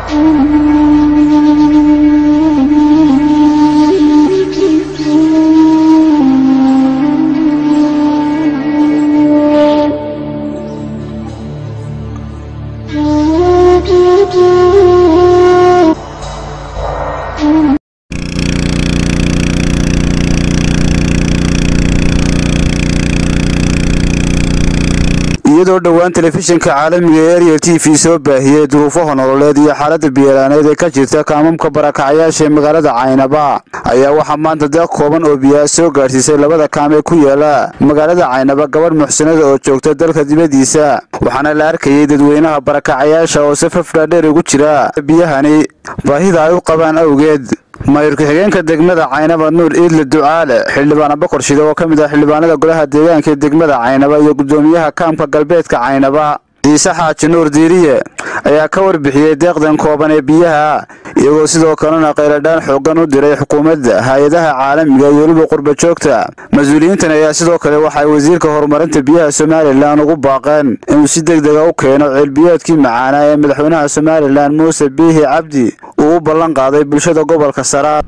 iyadoo dhowaan telefishinka caalamiga ee ariel t v soo baahiyey duruufaha nololeed iyo xaaladda biyalaaneed ee ka jirta kaamamka barakacayaasha ee magaalada caynaba ayaa waxaa maanta deeq kooban oo biyaa soo gaadhsiisay labada kaam ee ku yaala magaalada caynaba gabadh muxsinada oo joogta dalka dibaddiisa waxaana la arkayey dadweynaha barakacayaasha oo safaf dhaadheer ugu jira biyahani baahida ay u qabaan awgeed maayur ku-xigeenka degmada caynaba nuur iidle ducaale xildhibaan abakor shide oo ka mid ah xildhibaanada golaha deegaanka ee degmada caynaba iyo guddoomiyaha kaamka galbeedka caynaba ciise xaaji nuur diiriye ayaa ka warbixiyey deeqdan kooban ee biyaha iyagoo sidoo kalena qayladhaan xooggan u diray xukuumadda hay-adaha caalamiga iyo weliba qurba joogta mas-uuliyiintan ayaa sidoo kale waxay wasiirka horumarinta biyaha somalilan ugu baaqeen inuu si deg dega u keeno ceelbiyoodkii macaanaa ee madaxweynaha somalilan muuse biihi cabdi uu u ballan qaaday bulshada gobolka saraar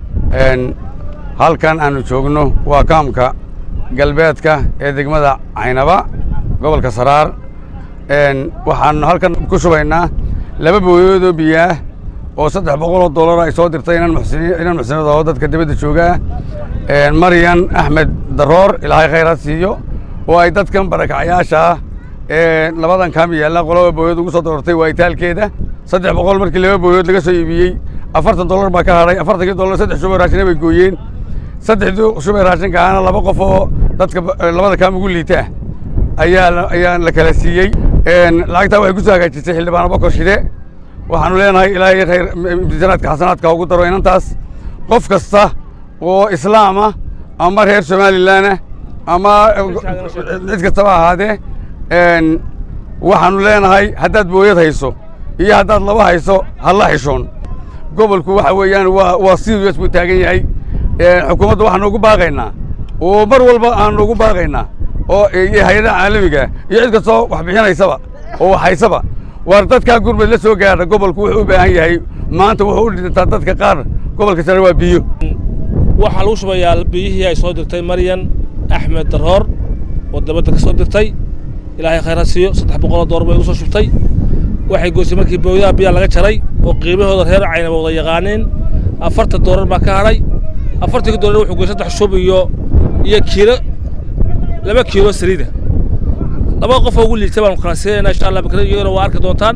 halkan aannu joogno waa kaamka galbeedka ee degmada caynaba gobolka saraar waxaannu halkan ku shubaynaa laba booyoodoo biyaah oo saddex boqoloo dollar ay soo dirtay inan muxsinad oo dadka dibadda joogaa maryan axmed daroor ilaahay khayraad siiyo oo ay dadkan barakacayaashaa ee labadan kaam yaalla qolaba booyood ugu soo doortay waa itaalkeeda saddex boqol markii laba booyood laga soo iibiyey afartan dollar baa ka hadhay afartankii dollar saddex shubay raashina bay gooyeen saddexdii shubay raashinka ahana laba qof oo dadka labada kaam ugu liita ayaa ayaa la kala siiyey lacagtaa waxay ku soo hagaajisay xildhibaan abakor shide waxaanu leenahay ilaahay khayr imtixaanaadka xasanaadka ugu daro inantaas qof kasta oo islaama ama reer somalilanah ama cid kastaba ahaadee waxaanu leenahay haddaad booyad hayso iyo haddaad laba hayso halla xishoon gobolku waxa weeyaan waa waa serious buu taagan yahay xukuumadda waxaanu ugu baaqaynaa oo mar walba aanu ugu baaqaynaa oo hay-adaha caalamiga iyo cid kastoo wax bixinaysaba oo wax haysaba waar dadkaa gurmad la soo gaadha gobolku wuxuu u baahan yahay maanta wuxuu u dhintaa dadka qaar gobolka sare waa biyo waxaa lagu shubayaa biyihii ay soo dirtay maryan axmed daroor oo dabadda ka soo dirtay ilaahay khayraad siiyo saddex boqoloo door bay ugu soo shubtay waxay goysay markii booyadaha biyaa laga jaray oo qiimahooda reer caynaba wada yaqaaneen afartan doolar baa ka hadhay afartankii doolar wuxuu goy saddex shub iyo iyo kiilo laba kiilo saliida laba qof oo ugu liita baanu kala siinayna insha allah bakra iyagana waa arki doontaan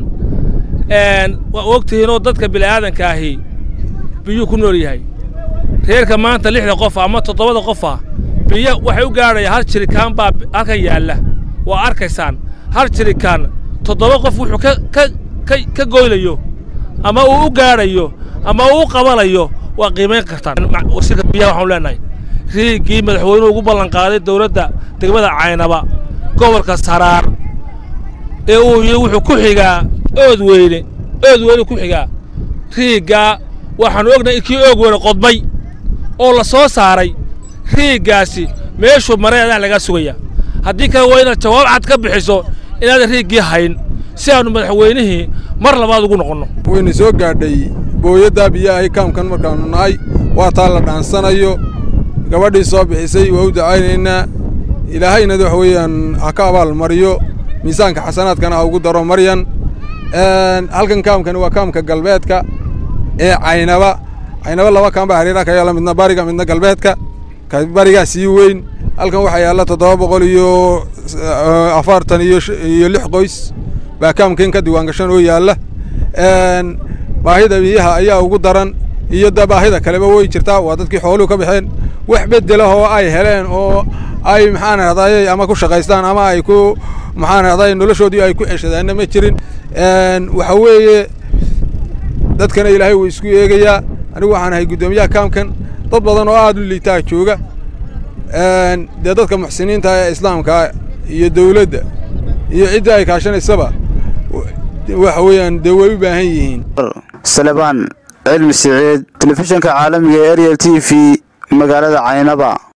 waa ogtihiinoo dadka bini'aadanka ahi biyuu ku nool yahay reerka maanta lixda qof ama toddobada qof ah biyo waxay u gaadhayaan hal jirikaan baa halkan yaalla waa arkaysaan hal jirikaan toddoba qof wuxuu ka ka ka ka goynayo ama uu u gaadhayo ama uu u qabanayo waa qiimayn kartaan wasiirka biyaha waxaanu leenahay riigii madaxweynuhu ugu ballanqaaday dowladda degmada caynaba gobolka saraar ee uu yidhi wuxuu ku xigaa ood weyne ood weyne ku xigaa riiggaa waxaannu ognahay kii oog weyne qodmay oo la soo saaray riiggaasi meeshuu maray adaa lagaa sugaya haddii kale waa inaad jawaab cad ka bixiso inaadan riiggii hayn si aannu madaxweynihii mar labaad ugu noqonno wayna soo gaadhay booyaddaa biyahay kaamkan markaannu nahay waa taa la dhaansanayo gabadhii soo bixisay waa u dacaynaynaa ilaahayna wax weeyaan ha ka abaal mariyo miisaanka xasanaadkana ha ugu daro maryan halkan kaamkani waa kaamka galbeedka ee caynaba caynaba laba kaam baa hareeraha ka yaalla midna bariga midna galbeedka ka barigaa sii weyn halkan waxaa yaalla toddoba boqol iyo afartan iyo lix qoys baa kaamkan ka diwaangashan oo yaalla baahida biyaha ayaa ugu daran iyo da baahida kaleba way jirtaa waa dadkii xooluhu ka baxeen wax beddelah oo ay heleen oo ay maxaan ahday ama ku shaqaystaan ama ay ku maxaan ahday noloshoodii ay ku ceshadaanna ma jirin waxa weeye dadkana ilaahay wuu isku eegayaa anigu waxaan ahay guddoomiyaha kaamkan dad badan oo aad u liitaa jooga dee dadka muxsiniinta ee islaamka iyo dawladda iyo cidda ay kaashanaysaba waxa weeyaan dee way u baahan yihiin salebaan cilmi siciid telefishinka caalamiga ee ariel t v magaalada caynaba